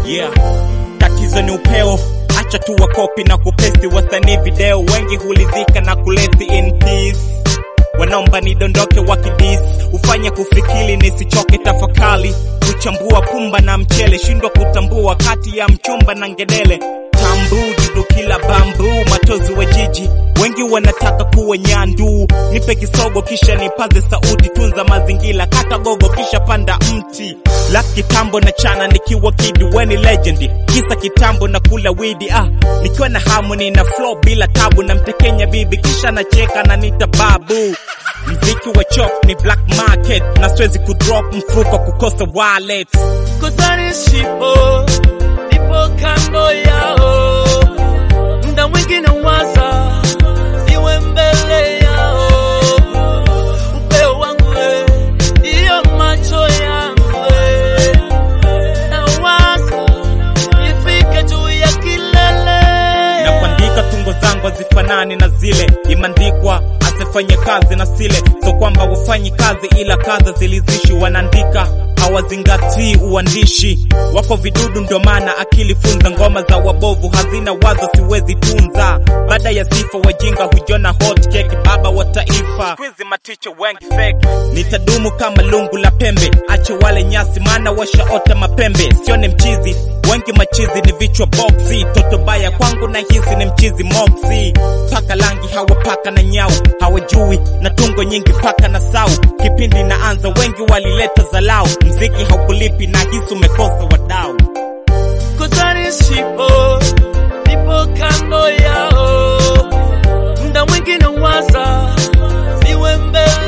yeah. Tatizo ni upeo, acha tu wakopi na kupesti wasanii video, wengi hulizika na kuleti in peace wanaomba nidondoke wakidis ufanye kufikiri nisichoke tafakali kuchambua pumba na mchele shindwa kutambua kati ya mchumba na ngedele tambu dudu kila bambu matozi wa jiji wengi wanataka kuwa nyandu nipe kisogo kisha nipaze sauti tunza mazingira kata gogo kisha panda mti la kitambo na chana nikiwa kidi weni legend kisa kitambo na kula widi ah nikiwa na harmony na flow bila tabu na mtekenya bibi kisha nacheka na nita babu mziki wa chop ni black market na siwezi kudrop mfuko kukosa wallet kusani shipo nipo kando yao muda mwingine waza siwe mbele yao upeo wangu we, ndiyo macho yangu we. na waza nifike juu ya kilele na kuandika tungo zangu hazifanani na zile imeandikwa asifanye kazi na sile so kwamba wafanyi kazi ila kazi zilizishi wanaandika hawazingatii uandishi wako vidudu ndio maana akili funza ngoma za wabovu hazina wazo siwezi tunza baada ya sifa wajinga hujona hot cake baba wa taifa Squeeze maticho wengi fake nitadumu kama lungu la pembe ache wale nyasi maana washaota mapembe sione mchizi wengi machizi ni vichwa boksi toto baya kwangu na hizi ni mchizi moksi paka langi hawapaka na nyau hawajui na tungo nyingi paka na sau kipindi naanza wengi walileta zalau mziki haukulipi na hisi umekosa wadau kusani shipo nipo kando yao muda mwingine waza siwe mbele